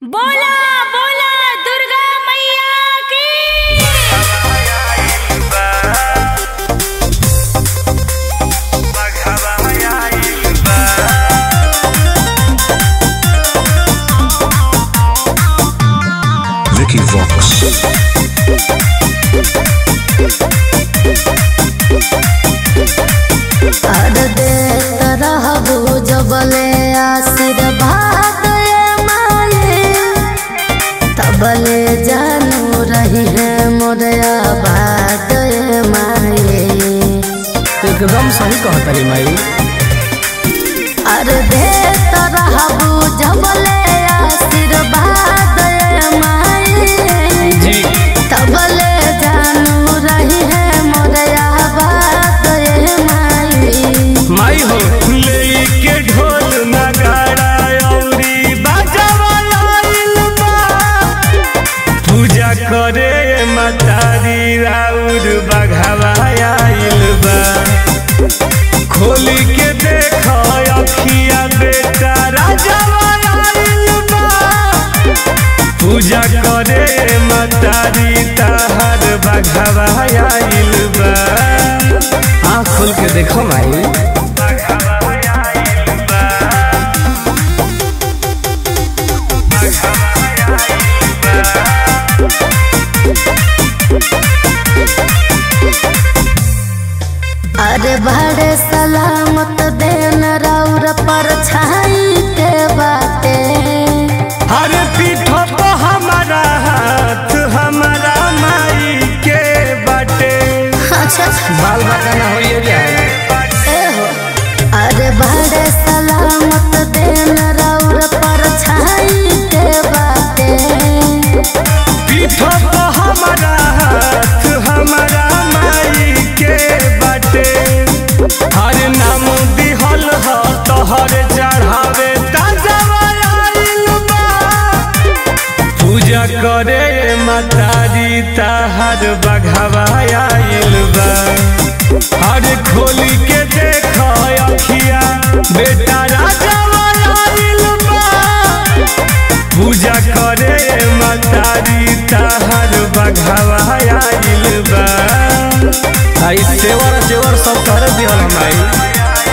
बोला बोला दुर्गा मैया की Vicky Vox. अर देत रहबो जबले आशीर्वाद ए माये तबले जानू रही है मोरे आबाद ए माये एकदम सही कहतरी माई अर देत रहबो जबले आशीर्वाद ए माये जी तबले जानू रही है मोरे आबाद ए माये माई हो लेके ढोल नगाड़ा अउरी बाजावा आइल बा पूजा करे मतारी राउर बघावा आइल बा खोली के देख अखिया बेटा राजावा आइल बा पूजा करे मतारी ताहर बघावा आइल बा आँख खोल के देखो माई अरे बड़े सलामत देन रौर पर छाई के बाटे अरे पीठ पे हमारा हाथ हमारा माई के बाटे अच्छा बाल बाका ना हो ये जाए ए हो अरे बड़े सलामत देन रौर पर छाई के बाटे पीठ पे हमारा हाथ हमारा माई के बाटे हर नाम दिहल ह तोहर चढ़ावे ताजा आइल बा पूजा करे मतारी ताहर बघावा आइल बा हर खोली के देख अखिया बेटा राजा आइल बा पूजा करे मतारी ताहर बघावा आइल बा आई तेवर जेवर सब कर दिहल माई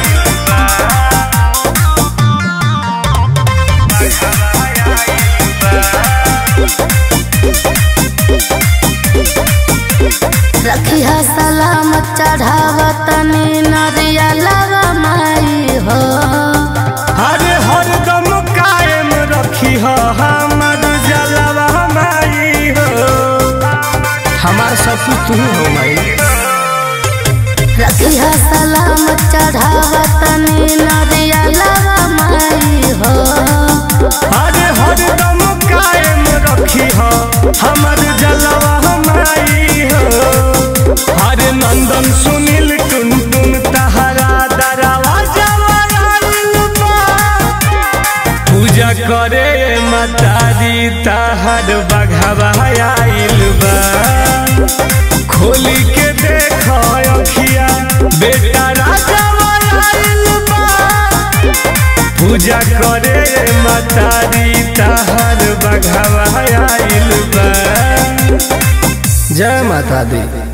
रखिया सलामत चढ़ावत नी नरिया लगा माई हो हरे हरदम कायम रखी हो हमर जलवा माई हो हमार सब कुछ तू ही हो माई रखिया सलामत चढ़ावत नी नरिया लगा माई हो हरे हरदम कायम रखी हो हमर जलवा माई हो हरे नंदन सुनील टुन टुन तहरा दरवा जवाइल बा पूजा करे मतारी तहर बघावा आइल बा खोली के देख अखिया बेटा राजा आइल बा पूजा करे मतारी तहर बघावा आइल बा जय माता दी